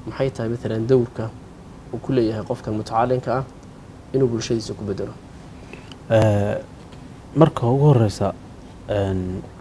maxay tahay maalan dowrka uu ku leeyahay qofkan mutacalinka ah inuu bulshadiisa ku bedelo Eh, marka ugu horeysa een,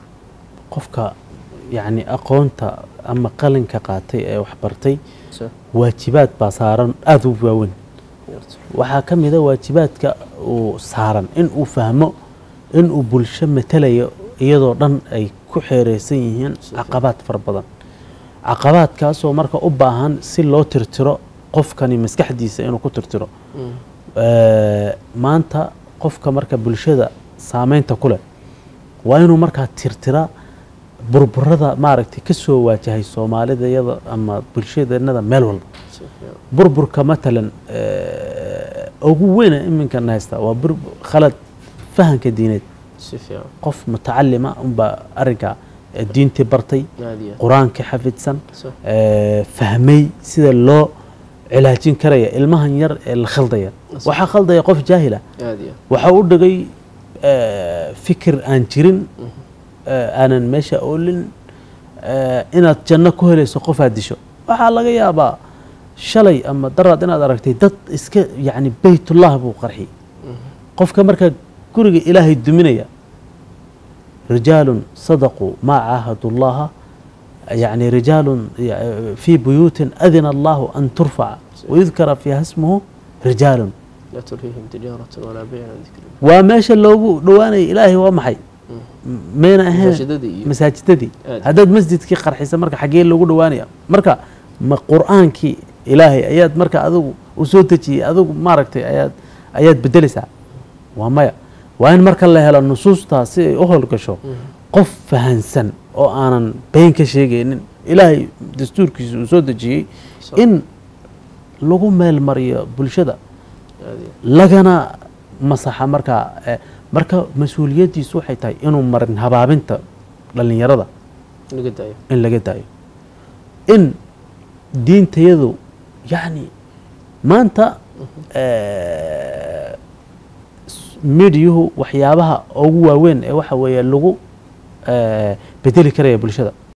qofka yacni aqoonta ama qalinka qaatay ee waxbartay So, waajibaad baa saaran aada u waaweyn yarto. waxaa ka mid a waajibaadka uu saaran in uu fahmo in uu bulsho matalayo iyadoo dhan ay ku xeereysan yihiin Si caqabaad fara badan caqabaadkaasoo marka u baahan si loo tirtiro qofkani maskaxdiisa inuu ku tirtiro Mm. Eh, maanta qofka marka bulshada saameynta ku leh waa inuu markaa tirtira burburada maaragtay ka soo waajahay soomaalida iyada ama bulshadeenada meel walba Si fiican. burburka matalan eh, ugu weyna iminkan haysta waa bur- khalad fahanka diineed si fiican qof mutacalima unbaa arrinka eh, diintii bartay aad iyo aad. qur-aanka xafidsan So, eh, fahmay sida loo cilaajin karaya ilmahan yar ee la khaldaya Yes. waxaa khaldaya qof jaahila aad iyo aad. waxaa u dhigay eh, fikir aan jirin eh, aanan meesha oolin eh, inaad janno ku helayso qof aad disho waxaa laga yaabaa shalay ama daraad inaad aragtay dad iska yacni beytullah buu qarxiyey qofka markaa guriga ilaahay duminaya rijaalun sadaquu maa caahadu llaha يعني رجال في بيوت أذن الله أن ترفع ويذكر فيها اسمه رجال لا تلهيهم تجارة ولا بيع عن ذكر الله وماشى لوgu dhawaanay ilaahay waa maxay mayna ahayn masaajidadii iyo masaajidadii Aad. haddaad masjidkii qarxisa marka xaggee loogu dhawaanaya marka ma qur-aankii ilaahay ayaad marka adigu u soo dejiyey adigu maaragtay ayaad ayaad bedelaysaa waa maya waa in marka la helo nusuustaa si ay u howlgasho qof fahansan oo aanan been ka sheegaynin ilaahay dastuurkiisa uu soo dejiyey Sax. in lagu meel mariyo bulshada aad iyo aad. lagana masaxa markaa eh, marka mas-uuliyaddiisu waxay tahay inuu marin habaabinta dhallinyarada laga daayo in laga daayo in diintayadu yacni maanta eh, s- midiyuhu waxyaabaha ugu waaweyn ee waxa weeye lagu eh, bedeli karaya bulshada